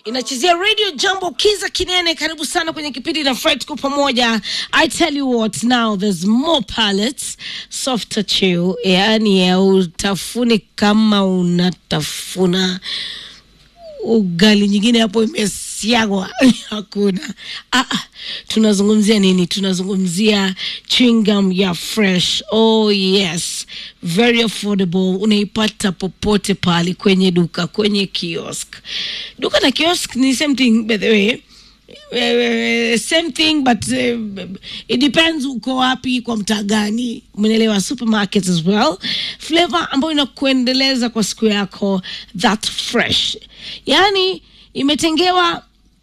inachezea radio jambo kiza kinene karibu sana kwenye kipindi na fred tuko pamoja i tell you what now there's more palettes softer chew yaani ya utafuni kama unatafuna ugali nyingine hapo imesiagwa hakuna ah, ah, tunazungumzia nini tunazungumzia chewing gum ya fresh oh yes very affordable unaipata popote pale kwenye duka kwenye kiosk duka na kiosk ni same thing by the way Uh, same thing but uh, it depends uko wapi kwa mtaa gani umenelewa supermarkets as well flavor ambayo inakuendeleza kwa siku yako that fresh yaani imetengewa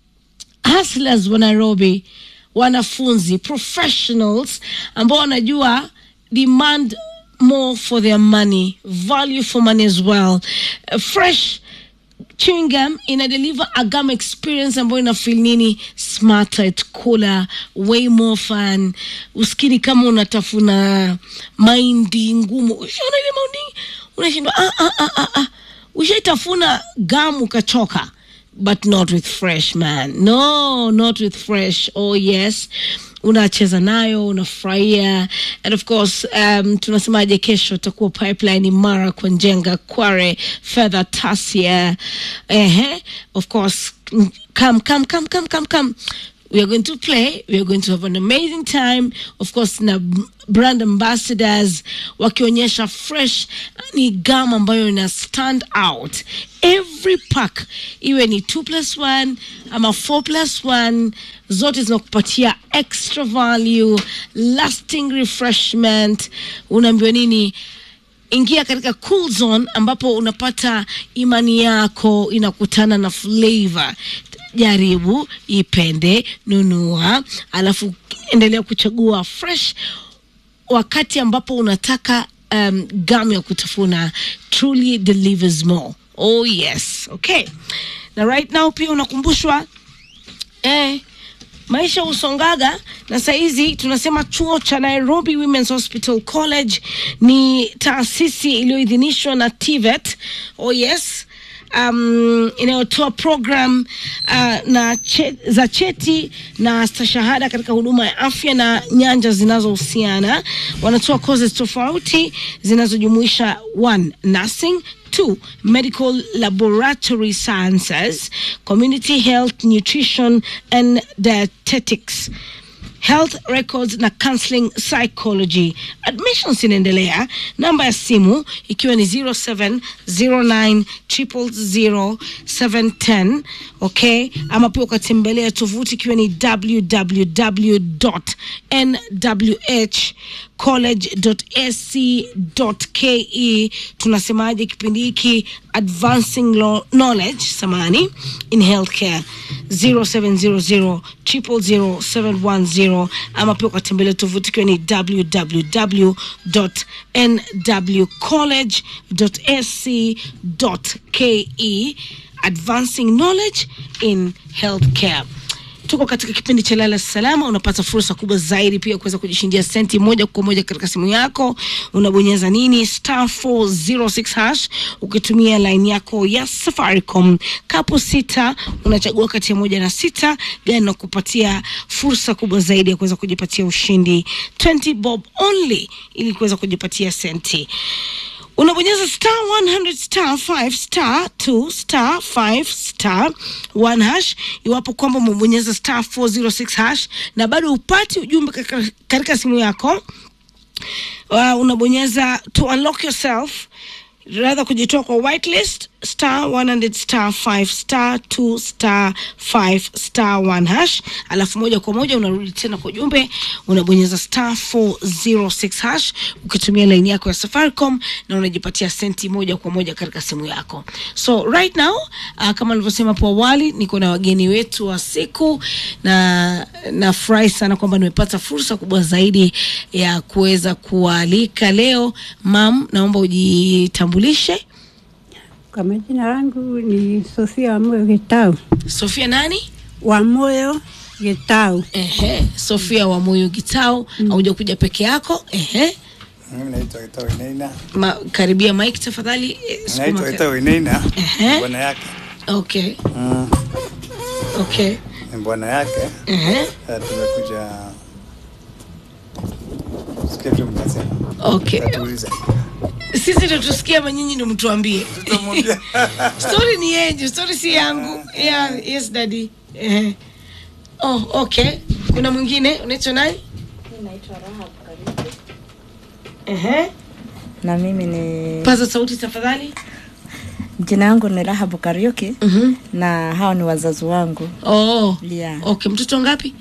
hustlers wa nairobi wanafunzi professionals ambao wanajua demand more for their money value for money as well uh, fresh chewing gum ina deliver a gum experience ambayo ina feel nini smarter it cooler way more fun uskini kama unatafuna mahindi ngumu ushaona ile mahindi unashindwa ah, ah, ah, ah, ah. ushaitafuna gum ukachoka but not with fresh man no not with fresh oh yes unacheza nayo unafurahia and of course um, tunasemaje kesho utakuwa pipeline imara kwa njenga kware fedha tasia ehe of course mm, come come come come come come we are going to play we are going to have an amazing time of course na b- brand ambassadors wakionyesha fresh ni gam ambayo ina stand out every pack iwe ni 2 plus 1 ama 4 plus 1 zote zinakupatia extra value lasting refreshment unaambiwa nini ingia katika cool zone ambapo unapata imani yako inakutana na flavor jaribu ipende nunua alafu endelea kuchagua fresh wakati ambapo unataka um, gam ya kutafuna truly delivers more oh yes okay na right now pia unakumbushwa eh, maisha husongaga na sahizi tunasema chuo cha nairobi womens hospital college ni taasisi iliyoidhinishwa na tvet oh yes um, inayotoa program uh, na che, za cheti na stashahada katika huduma ya afya na nyanja zinazohusiana wanatoa courses tofauti zinazojumuisha one nursing two medical laboratory sciences community health nutrition and dietetics health records na counseling psychology admissions inaendelea namba ya simu ikiwa ni 0709000710 okay ama pia ukatembelea tovuti ikiwa ni www.nwh tunasemaje kipindi hiki advancing Lo- knowledge samani in healthcare 0700000710 ama pia ukatembelea tovuti ikiwa ni www.nwcollege.ac.ke advancing knowledge in healthcare tuko katika kipindi cha lala salama unapata fursa kubwa zaidi pia kuweza kujishindia senti moja kwa moja katika simu yako unabonyeza nini star 406 hash ukitumia line yako ya safaricom kapo sita unachagua kati ya moja na sita gani na kupatia fursa kubwa zaidi ya kuweza kujipatia ushindi 20 bob only ili kuweza kujipatia senti unabonyeza star 100 star 5 star 2 star 5 star 1 hash iwapo kwamba umebonyeza star 406 hash na bado upati ujumbe katika- katika simu yako uh, unabonyeza to unlock yourself rather kujitoa kwa whitelist star 100 star 5 star 2 star 5 star 1 hash alafu moja kwa moja unarudi tena kwa ujumbe unabonyeza star 406 hash ukitumia laini yako ya safaricom na unajipatia senti moja kwa moja katika simu yako so right now uh, kama nilivyosema hapo awali niko na wageni wetu wa siku na nafurahi sana kwamba nimepata fursa kubwa zaidi ya kuweza kuwaalika leo mam naomba ujitambulishe Kwa majina yangu ni Sofia Wamoyo Gitau. sofia nani Wamoyo Gitau. ehe sofia wa moyo gitao hauja kuja peke yako ehe Mimi naitwa Gitau Inaina. Ma, karibia mike tafadhali eh, sukuma Naitwa ka- Gitau Inaina. Ehe. Bwana yake. okay Mm. Okay. ni bwana yake. Ehe. Eh, tumekuja sikia tu mtasema, Okay. tatuuliza Sisi ndo tusikie ama nyinyi ndo mtuambie. tutamwambia story ni yenyu, story si yangu. Yeah, yes daddy. Eh. Oh, okay. Kuna mwingine unaitwa nani? Naitwa Rahab Karibu. Ehe. Na mimi ni Paza sauti tafadhali. jina yangu ni Rahabu Kariuki Mhm. na hao ni wazazi wangu. Oh. Yeah. Okay, mtoto ngapi?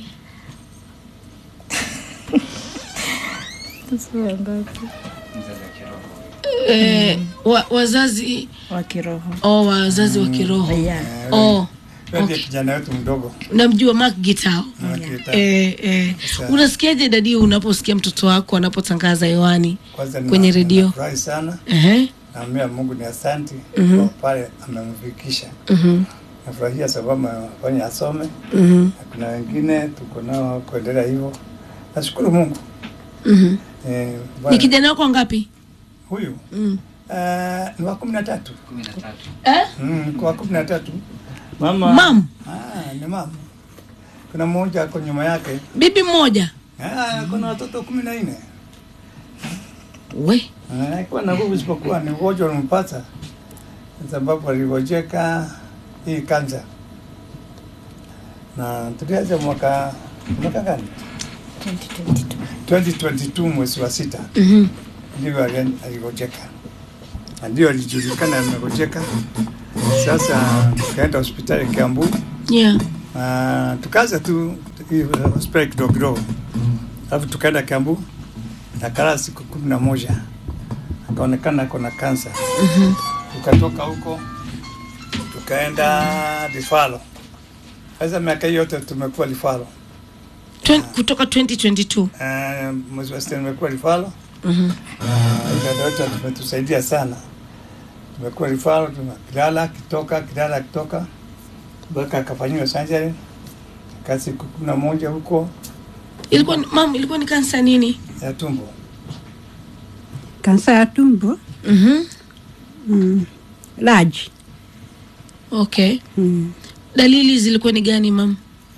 Eh, wa, wazazi Wa kiroho. oh, wazazi wa kiroho. Yeah. Oh. Wewe ndiye kijana wetu mdogo Namjua Mark Gitao. Nakita. Eh, eh. Sawa. Unasikiaje dadi unaposikia mtoto wako anapotangaza hewani Kwanza kwenye nina- redio? ninafurahi sana, Ehe. naambia Mungu ni asanti kwa pale amemfikisha. Mhm. Nafurahia sababu amefanya asome Mhm. na kuna wengine tuko nao kuendelea hivyo. Nashukuru Mungu. Mhm. Eh, Ni bwana, kijana wako ngapi? huyu Mm. eh, ni wa kumi na tatu Eh? Mm, kwa kumi na tatu mama Mam, Ah, ni mama. Kuna mmoja ako nyuma yake. bibi mmoja. Ah, kuna watoto kumi na nne. We. Ah, Kuwa na nguvu isipokuwa ni ugonjwa ulimpata kwa sababu aligojeka hii kansa, na tulianza mwaka mwaka gani? 2022. 2022 mwezi wa sita Mhm. ndivyo ali- aligojeka, na ndio alijulikana amegojeka. Sasa tukaenda hospitali Kiambu Yeah. na tukaanza tu hii hospitali kidogo kidogo, alafu tukaenda Kiambu na kala siku kumi na moja akaonekana ako kansa. Tukatoka huko tukaenda Lifalo. Sasa miaka hiyo yote tumekuwa Lifalo. Twen- kutoka 2022. Uh, mwezi wa sita nimekuwa Lifalo. Mhm. Uh, dada wetu tumetusaidia sana, tumekuwa Lifalo, tunakilala kitoka kilala kitoka mpaka akafanyiwa surgery kaa siku kumi na moja huko Ilikuwa ni- mam, ilikuwa ni kansa nini? ya tumbo. kansa ya tumbo Mhm. mm, large Okay. mm. Dalili zilikuwa ni gani mam?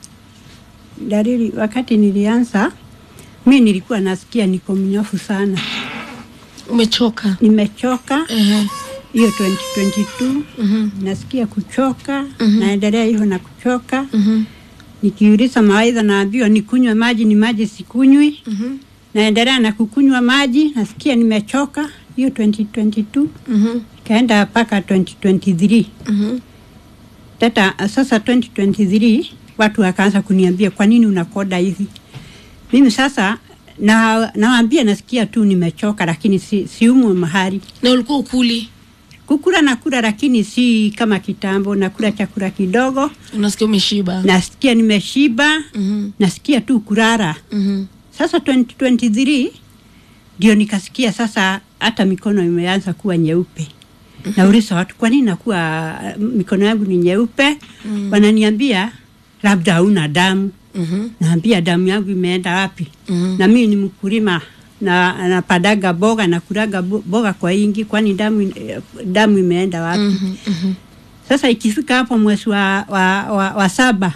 Dalili wakati nilianza mi nilikuwa nasikia niko mnyofu sana, Umechoka. nimechoka Ehe. hiyo 2022 Mhm. nasikia kuchoka Mhm. naendelea hivyo na kuchoka Mhm. nikiuliza mawaidha naambiwa nikunywe maji ni maji sikunywi Mhm. naendelea na kukunywa maji nasikia nimechoka hiyo 2022 Mhm. ikaenda mpaka 2023 Mhm. tata sasa 2023 watu wakaanza kuniambia kwa nini unakoda hivi mimi sasa na nawaambia nasikia tu nimechoka lakini si, siumwe mahali Na ulikuwa ukuli. kukula nakula lakini si kama kitambo nakula chakula kidogo Unasikia umeshiba. nasikia nimeshiba Mhm. nasikia tu kurara Mhm. sasa 2023 ndio nikasikia sasa hata mikono imeanza kuwa nyeupe nauliza watu kwa nini nakuwa mikono yangu ni nyeupe Mm. wananiambia labda hauna damu Mhm. naambia damu yangu imeenda wapi Mhm. na mimi ni mkulima na napadaga boga na kulaga bo- boga kwa ingi kwani damu, eh, damu imeenda wapi Mhm. Mhm. sasa ikifika hapo mwezi wa, wa, wa, wa saba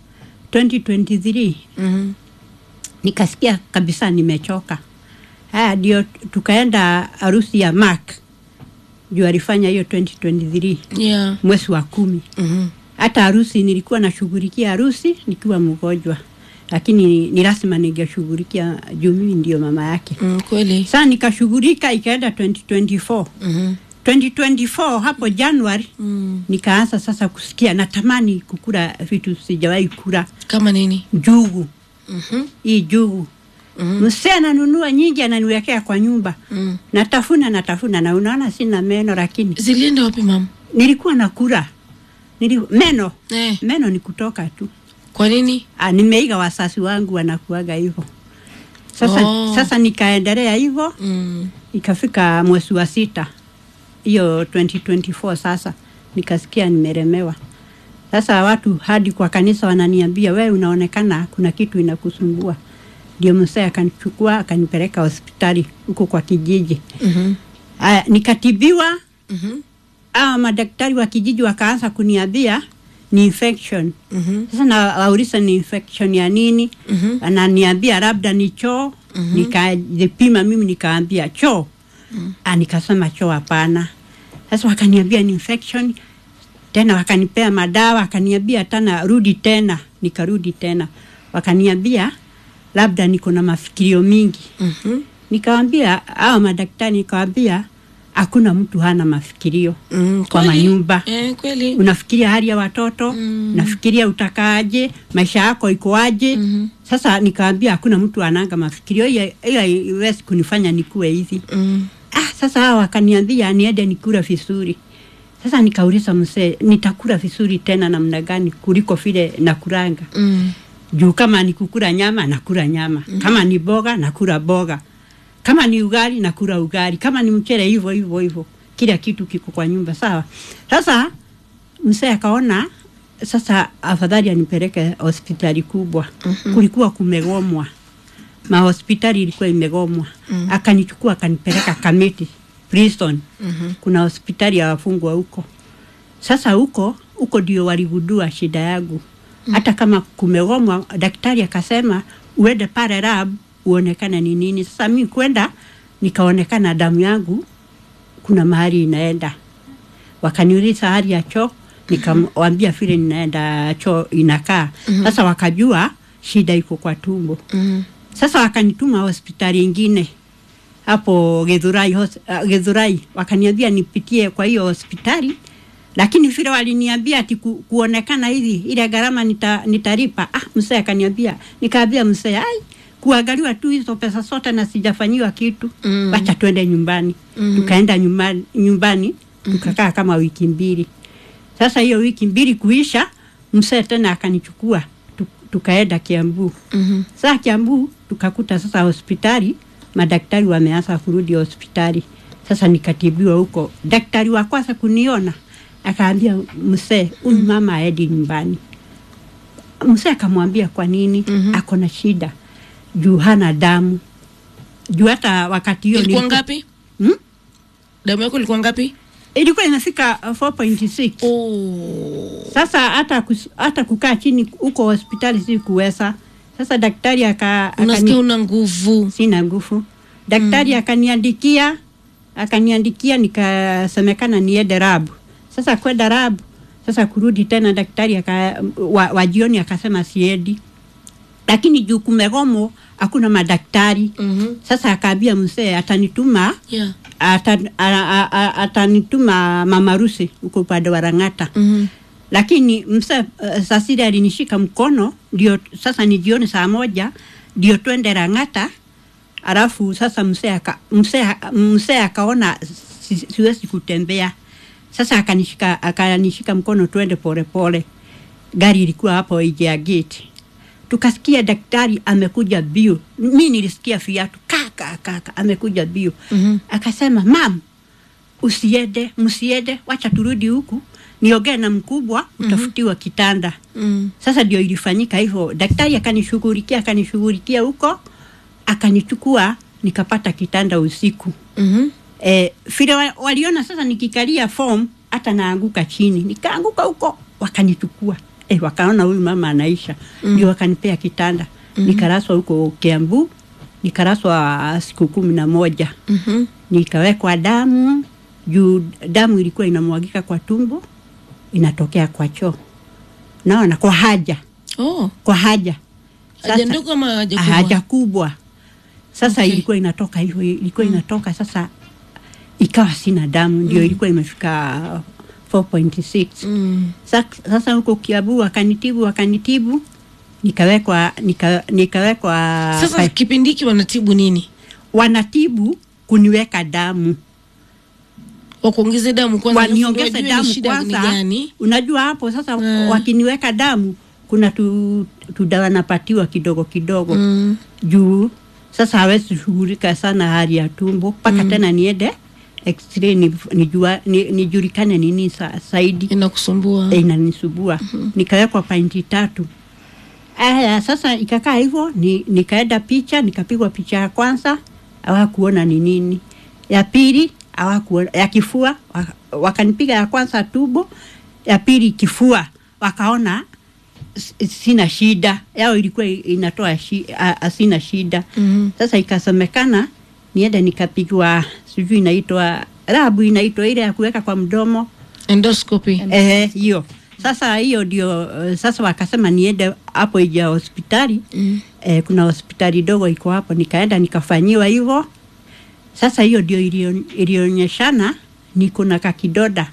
2023 Mhm. nikasikia kabisa nimechoka. Haya ndio tukaenda harusi ya Mark juu alifanya hiyo 2023 Yeah. mwezi wa kumi. Mhm. Hata harusi nilikuwa nashughulikia harusi nikiwa mgonjwa, lakini ni, ni lazima ningeshughulikia juu mimi ndio mama yake. Mm, kweli. Sasa nikashughulika, ikaenda 2024 Mhm. 2024 hapo Januari Mm. nikaanza sasa kusikia natamani kukula vitu sijawahi kula, Kama nini? njugu Mhm. hii jugu Mhm. msee ananunua nyingi ananiwekea kwa nyumba Mm. natafuna natafuna na unaona sina meno lakini Zilienda wapi mam? nilikuwa nakula Nili, meno Eh, meno ni kutoka tu kwa nini? ah, nimeiga wasasi wangu wanakuaga hivyo sasa, Oh. sasa nikaendelea hivyo Mm. ikafika mwezi wa sita hiyo 2024 sasa nikasikia nimeremewa sasa watu hadi kwa kanisa wananiambia we unaonekana kuna kitu inakusumbua ndio msee akanichukua akanipeleka hospitali huko kwa kijiji Mhm. Aya, nikatibiwa Mhm. aa madaktari wa kijiji wakaanza kuniambia ni infection Mhm. sasa nawauliza ni infection ya nini Mhm. ananiambia labda ni choo nikajipima mimi nikaambia choo Ah, nikasema choo hapana sasa wakaniambia ni infection tena wakanipea madawa wakaniambia tena rudi tena nikarudi tena wakaniambia labda niko na mafikirio mingi Mhm. nikawambia hao madaktari nikawambia hakuna mtu hana mafikirio Mm, kwa kweli. manyumba Eh, kweli. unafikiria hali ya watoto Mm. unafikiria utakaaje maisha yako ikoaje Mhm. sasa nikaambia hakuna mtu ananga mafikirio hiyo hiyo haiwezi kunifanya nikuwe hivi Mm. ah, sasa hawa wakaniambia niende nikula vizuri sasa nikauliza mzee nitakula vizuri tena namna gani kuliko vile nakuranga Mm. juu kama ni kukula nyama nakula nyama mm-hmm. kama ni boga nakula boga kama ni ugali nakula ugali kama ni mchele hivyo hivyo hivyo kila kitu kiko kwa nyumba sawa sasa mzee akaona sasa afadhali anipeleke hospitali kubwa mm-hmm. kulikuwa kumegomwa mahospitali ilikuwa imegomwa mm-hmm. akanichukua akanipeleka kamiti prison Mhm. kuna hospitali ya wafungwa huko sasa huko huko ndio waligundua shida yangu hata kama kumegomwa daktari akasema uende pale lab uonekane ni nini sasa mi kwenda nikaonekana damu yangu kuna mahali inaenda wakaniuliza hali ya choo nikamwambia vile ninaenda choo inakaa sasa wakajua shida iko kwa tumbo Mhm. sasa wakanituma hospitali ingine hapo Githurai, hos- uh, Githurai wakaniambia nipitie kwa hiyo hospitali, lakini vile waliniambia ati ku, kuonekana hivi ile gharama nita, nitalipa. Ah, mzee akaniambia, nikaambia mzee, ai kuangaliwa tu hizo pesa zote na sijafanyiwa kitu Mm. wacha twende nyumbani Mm. tukaenda nyumbani, nyumbani tukakaa kama wiki mbili. Sasa hiyo wiki mbili kuisha, mzee tena akanichukua tu- tukaenda Kiambu. Mhm. Saa Kiambu tukakuta sasa hospitali madaktari wameanza kurudi hospitali. Sasa nikatibiwa huko. Daktari wa kwanza kuniona akaambia msee, huyu mama aedi nyumbani. Msee akamwambia kwa nini? Mhm. Ako na shida juu hana damu, juu hata wakati hiyo Ilikuwa nilipo- ngapi? Hmm? Damu yako ilikuwa ngapi? ilikuwa inafika uh, 4.6 Oh. sasa hata kus, hata kukaa chini huko hospitali si kuweza. Sasa daktari aka, Unasikia akani- una nguvu. sina nguvu. Daktari akaniandikia akaniandikia, nikasemekana niende rabu. Sasa kwenda rabu, sasa kurudi tena daktari aka, wa, wa jioni akasema siendi, lakini juu kumegomo hakuna madaktari. Mhm. Sasa akaambia mzee atanituma Yeah. ata- a- a- a- atanituma mama Rusi huko upande wa Rang'ata Mhm. lakini msa uh, sasiri alinishika mkono ndio sasa ni jioni saa moja ndio twende Rang'ata alafu sasa msee aka, msee msee akaona si, siwezi kutembea sasa akanishika akanishika mkono twende polepole gari ilikuwa hapo nje ya gate tukasikia daktari amekuja bio mi nilisikia viatu kaka kaka amekuja bio Mhm. akasema mam usiende msiende wacha turudi huku niongee na mkubwa utafutiwa kitanda Mm. sasa ndio ilifanyika hivyo daktari akanishughulikia akanishughulikia huko akanichukua nikapata kitanda usiku Mhm. e, vile wa- waliona sasa nikikalia form hata naanguka chini nikaanguka huko wakanichukua e, wakaona huyu mama anaisha ndio wakanipea kitanda nikaraswa huko Kiambu nikaraswa siku kumi na moja Mhm. nikawekwa damu juu damu ilikuwa inamwagika kwa tumbo inatokea kwa choo naona kwa haja Oh. kwa haja Haja ndogo ama haja kubwa? haja kubwa sasa Okay. ilikuwa inatoka hivyo ilikuwa inatoka sasa ikawa sina damu ndio ilikuwa imefika 4.6 Mm. Sa- sasa huko Kiabu wakanitibu wakanitibu nikawekwa nika, nikawekwa Sasa pa- kipindi hiki wanatibu nini? wanatibu kuniweka damu Wakuongeze damu kwanza, alafu ndio waniongeze wajue ni damu shida ni kwanza. gani? Unajua hapo sasa Mm. wakiniweka damu kuna tu, tudawa napatiwa kidogo kidogo Mm. juu sasa hawezi shughulika sana hali ya tumbo mpaka tena niende x-ray ni- nijua- ni- nijulikane nini sa, zaidi Inakusumbua. e, inanisubua nikawekwa painti tatu aya sasa ikakaa hivyo ni, nikaenda picha nikapigwa picha ya kwanza hawakuona ni nini ya pili hawakuona ya kifua wa- wakanipiga ya kwanza tubo ya pili kifua wakaona s- sina shida yao ilikuwa i- inatoa shi, a, a, sina shida Mhm. sasa ikasemekana niende nikapigwa sijui inaitwa rabu inaitwa ile ya kuweka kwa mdomo endoscopy Eh, hiyo sasa hiyo ndio uh, sasa wakasema niende hapo ija hospitali Mm. eh, kuna hospitali dogo iko hapo nikaenda nikafanyiwa hivyo sasa hiyo ndio ilio- ilionyeshana niko na kakidoda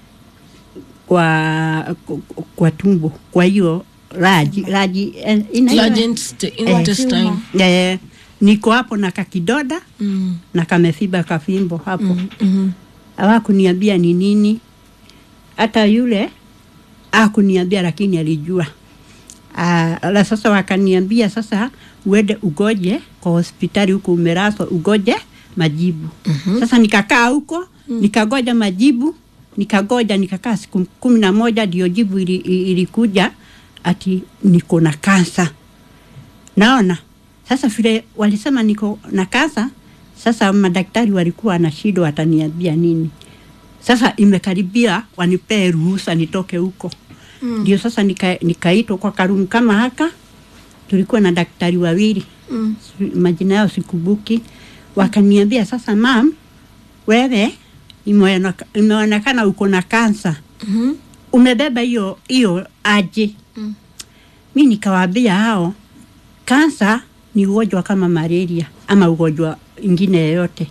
kwa kwa tumbo kwa hiyo raji raji eh, inaitwa- large int- intestine eh, niko hapo na kakidoda Mm. na kamefiba kafimbo hapo Mm, mhm. hawakuniambia ni nini. Hata yule akuniambia, lakini alijua. Ah, la sasa wakaniambia sasa uende ugoje kwa hospitali huko umeraswa ugoje majibu. Mhm. Sasa nikakaa huko nikagoja majibu, nikagoja nikakaa siku kumi na moja ndio jibu ili, ili- ilikuja ati niko na kansa. Naona sasa vile walisema niko na kansa, sasa madaktari walikuwa na shida, wataniambia nini? Sasa imekaribia wanipee ruhusa nitoke huko ndio sasa nika- nikaitwa kwa karumu kama haka. Tulikuwa na daktari wawili Mm. si- majina yao sikumbuki. Wakaniambia sasa, mam, wewe imeoneka- imeonekana uko na kansa, Mhm. umebeba hiyo hiyo aje? Mm. Mi nikawaambia hao, kansa ni ugonjwa kama malaria ama ugonjwa ingine yoyote.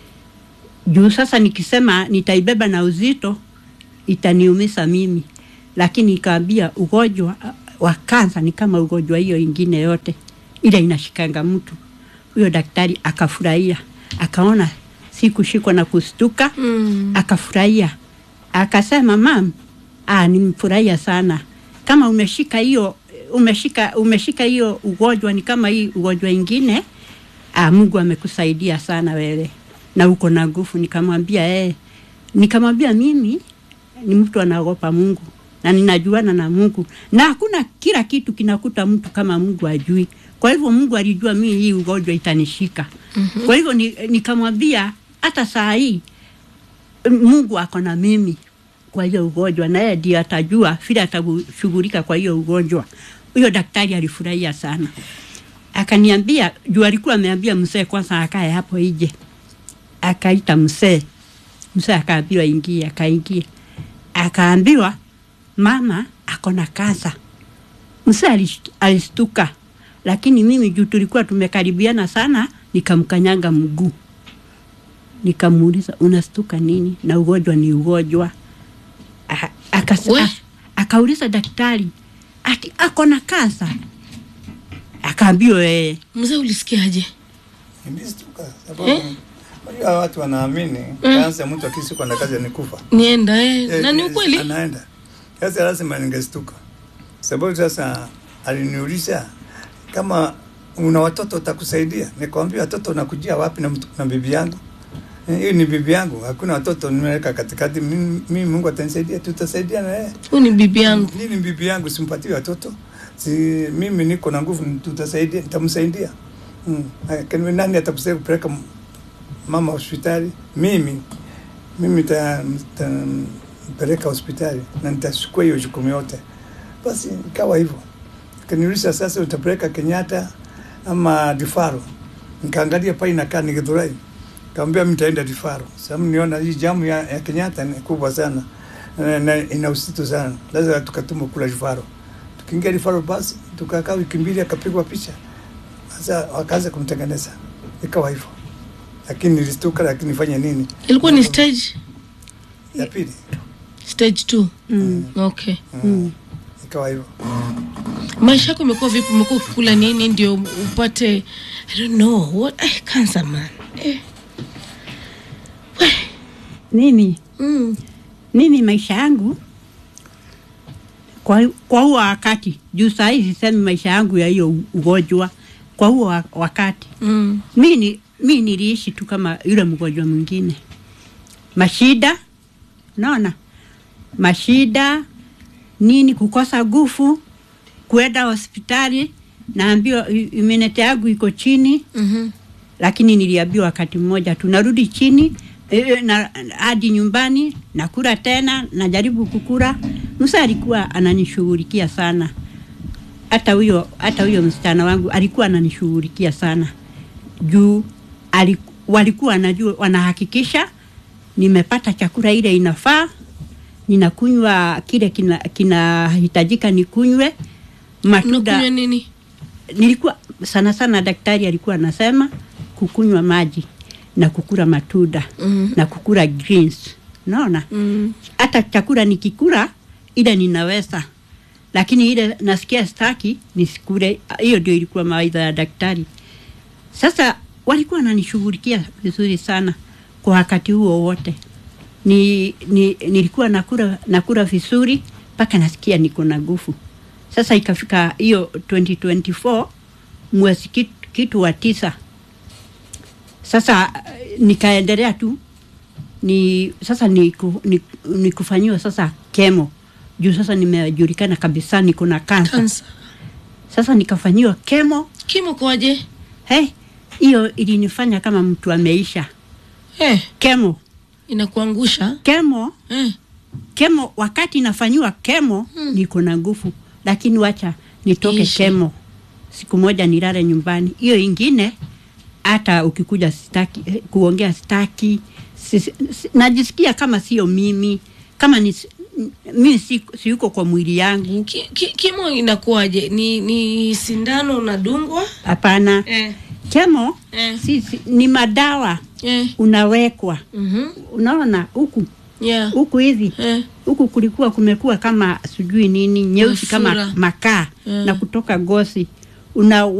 Juu sasa nikisema nitaibeba na uzito itaniumisa mimi, lakini nikaambia ugonjwa uh, wa kansa ni kama ugonjwa hiyo ingine yote ile inashikanga mtu. Huyo daktari akafurahia, akaona sikushikwa na kustuka Mm. akafurahia akasema, mam, ah, nimfurahia sana kama umeshika hiyo umeshika umeshika hiyo ugonjwa ni kama hii ugonjwa ingine. Ah, Mungu amekusaidia sana wewe na uko na nguvu. Nikamwambia eh, nikamwambia mimi ni mtu anaogopa Mungu na ninajuana na Mungu na hakuna kila kitu kinakuta mtu kama Mungu ajui. Kwa hivyo Mungu alijua mimi hii ugonjwa itanishika. Mm-hmm. Kwa hivyo ni, nikamwambia hata saa hii Mungu ako na mimi kwa hiyo ugonjwa, na yeye ndiye atajua vile atashughulika kwa hiyo ugonjwa. Huyo daktari alifurahia sana, akaniambia juu alikuwa ameambia mzee kwanza akae hapo nje, akaita mzee. Mzee akaambiwa ingie, akaingia, akaambiwa mama ako na kansa. Mzee alish- alishtuka, lakini mimi juu tulikuwa tumekaribiana sana, nikamkanyanga mguu nikamuuliza unastuka nini? Na ugonjwa ni ugonjwa. A- akas- We. a- Akauliza daktari ati ako na kansa, akaambiwa yeye mzee ulisikiaje Nilistuka sababu unajua watu wanaamini kansa, mtu akishikwa na kazi ni kufa. nienda eh. Eh, na ni eh, ukweli Anaenda sasa, lazima ningestuka sababu sasa aliniuliza kama una watoto utakusaidia. Nikamwambia watoto nakujia wapi na, mtu- na bibi yangu Eh, hiyo ni bibi yangu, hakuna watoto nimeweka katikati. Mimi mimi Mungu atanisaidia, tutasaidia na yeye. huyu ni bibi yangu Nini bibi yangu simpatie watoto? Si mimi niko na nguvu, tutasaidia, nitamsaidia. Mm. Lakini nani atakusaidia kupeleka m- mama hospitali? Mimi mimi nita- nitampeleka hospitali na nitachukua hiyo jukumu yote. Basi ikawa hivyo. Kaniuliza sasa, utapeleka Kenyatta ama Difaro? Nikaangalia pale inakaa ni Githurai. Kaambia mimi nitaenda Difaro. Sababu niona hii jamu ya, ya Kenyatta ni kubwa sana na, na ina uzito sana, lazima tukatuma kula Difaro. Tukiingia Difaro basi tukakaa wiki mbili, akapigwa picha. Sasa wakaanza kumtengeneza, ikawa hivyo, lakini nilistuka, lakini nifanye nini? ilikuwa ni stage ya pili stage two mm. okay mm. ikawa hivyo. maisha yako imekuwa vipi umekuwa ukikula nini ndio upate i don't know what eh, cancer man eh. mimi mm. mimi maisha yangu kwa, kwa huo wakati juu saa hii sisemi maisha yangu ya hiyo ugonjwa kwa huo wa- wakati Mm. mi ni mi niliishi tu kama yule mgonjwa mwingine, mashida, naona mashida nini, kukosa nguvu, kuenda hospitali, naambiwa i- imunity yangu iko chini, Mhm. lakini niliambiwa wakati mmoja tunarudi chini e, e, na hadi nyumbani nakula tena, najaribu kukula Musa alikuwa ananishughulikia sana, hata huyo hata huyo msichana wangu alikuwa ananishughulikia sana juu aliku, walikuwa wanajua wanahakikisha nimepata chakula ile inafaa, ninakunywa kile kina- kinahitajika nikunywe matunda unakunywa nini nilikuwa sana sana daktari alikuwa anasema kukunywa maji na kukula matunda Mhm. na kukula greens naona mm. hata chakula nikikula ile ninaweza lakini ile nasikia staki nisikule hiyo ndio ilikuwa mawaidha ya daktari sasa walikuwa wananishughulikia vizuri sana kwa wakati huo wote ni, ni, nilikuwa nakula nakula vizuri mpaka nasikia niko na nguvu sasa ikafika hiyo 2024 mwezi kitu, kitu wa tisa sasa eh, nikaendelea tu ni sasa ni, ku, ni, ni kufanyiwa sasa kemo juu sasa nimejulikana kabisa niko na kansa kansa sasa nikafanyiwa kemo kimo kwaje hey, hiyo ilinifanya kama mtu ameisha eh, kemo inakuangusha kemo eh. kemo wakati nafanyiwa kemo Mm. niko na nguvu lakini wacha nitoke Ishe. kemo siku moja nilale nyumbani hiyo ingine hata ukikuja sitaki eh, kuongea sitaki si, si, najisikia kama sio mimi kama ni mi si, siyuko kwa mwili yangu Ki, ki, kimo inakuwaje ni, ni sindano unadungwa hapana eh. kemo Eh. si, si, ni madawa Eh. unawekwa Mm-hmm. unaona huku yeah. huku hivi eh. huku kulikuwa kumekuwa kama sijui nini nyeusi Mafura. kama makaa Mm. na kutoka gosi una